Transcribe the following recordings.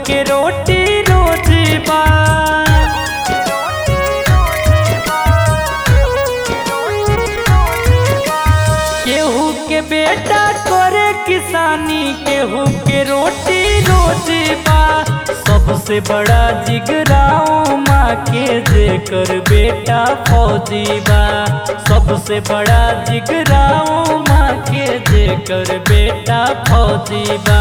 के रोटी रोजी बा केहू के बेटा करे किसानी केहू के रोटी रोजी बा सबसे बड़ा जिगराओ माँ के जेकर बेटा फौजी बा सबसे बड़ा जिगराओ माँ के जेकर बेटा फौजी बा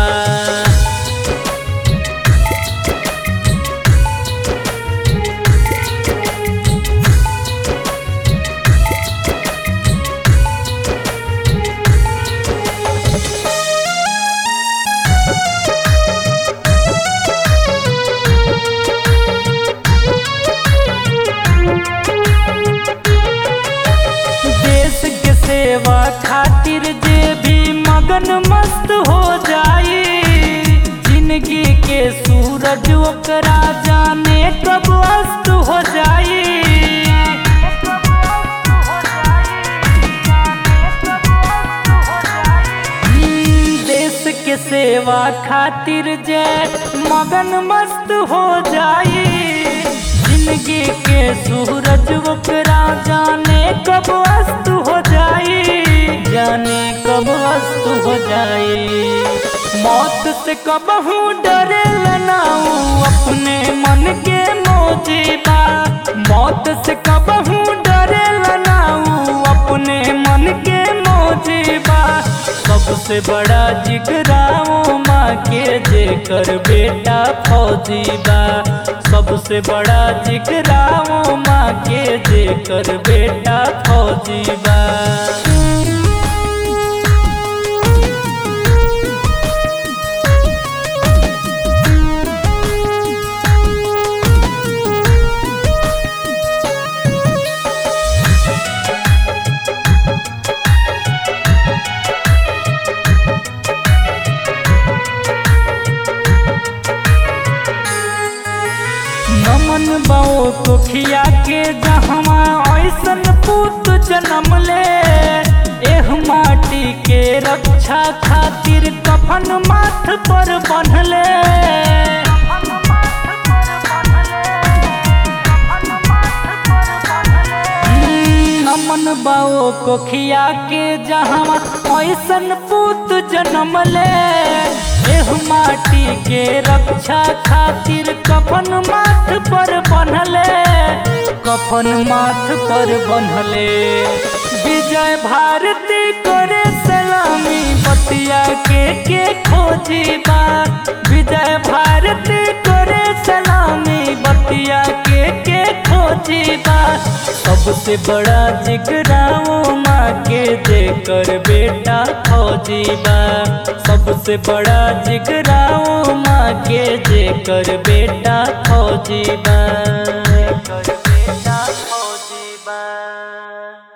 देश के सेवा खातिर जे भी मगन मस्त हो जाई जिंदगी के सूरज ओकरा जाने कब अस्त हो जाई हम्म, देश के सेवा खातिर जे मगन मस्त हो जाई जिंदगी के सूरज ओकरा जाने कब अस्त हो जाई जाने कब अस्त हो जाई मौत से कबहू डरे लनाऊ अपने मन के मोजीबा मौत से कबहू डरे लनाऊ अपने मन के मोजीबा सबसे बड़ा जिगराओ माँ के जेकर बेटा फौजी बा सबसे बड़ा जिगराओ माँ के जेकर बेटा फौजी बा नमन बाओ को खिया के जहमा ऐसन पूत जन्म ले एह माटी के रक्षा खातिर कफन माथ पर बन्हले नमन बाओ को खिया के जहमा ऐसन पूत जन्म ले एह माटी के रक्षा खातिर कफन माथ पर बन्हले कफन माथ पर बन्हले विजय भारती करे सलामी बतिया के के खोजी बा विजय भारती करे सलामी बतिया के के खोजी बा सबसे बड़ा जिगराओ माँ के जेकर बेटा फौजी बा सबसे बड़ा जिगराओ माँ के जेकर बेटा फौजी बा